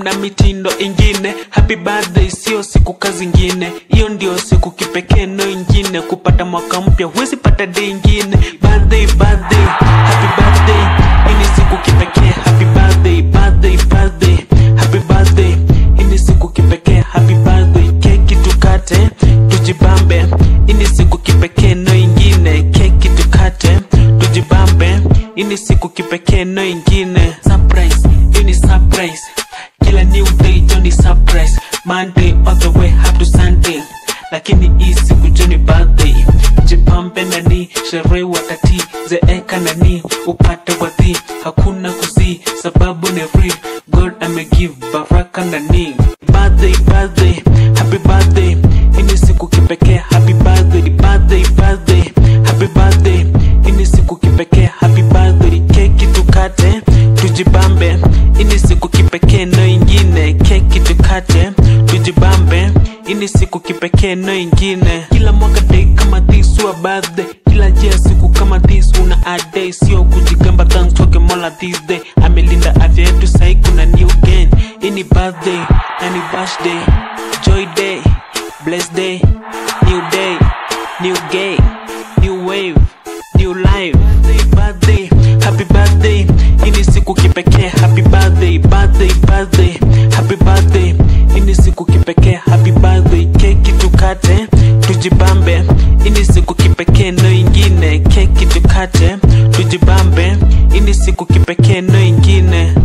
na mitindo ingine happy birthday sio siku kazi ingine hiyo ndio siku kipekee no ingine kupata mwaka mpya huwezi pata day ingine birthday birthday happy birthday hii ni siku kipekee happy birthday birthday birthday happy birthday hii ni siku kipekee happy birthday keki tukate tujibambe hii ni siku kipekee no ingine keki tukate tujibambe hii ni siku kipekee no ingine surprise hii ni surprise kila new day joni surprise monday all the way up to sunday lakini hii siku joni birthday jipambe nani sherehe watati zeeka nani upate wadhi hakuna kuzi sababu ni free god amegive baraka nani birthday birthday happy birthday hii ni siku kipekee happy birthday birthday birthday happy birthday hii ni siku kipekee happy birthday keki tukate tujibambe hii ni siku kipekee no ingine keki tukate tujibambe hii ni siku kipekee no ingine kila mwaka day kama this wa birthday kila jia siku kama this una a day sio kujigamba thanks toke mola this day amelinda afya yetu sahi kuna new gain hii ni birthday na ni birthday joy day blessed day new day new gay new wave new life birthday, birthday happy birthday hii ni siku kipekee happy birthday birthday birthday happy birthday hii ni siku kipekee happy birthday keki tukate tujibambe hii ni siku kipekee no ingine keki tukate tujibambe hii ni siku kipekee no ingine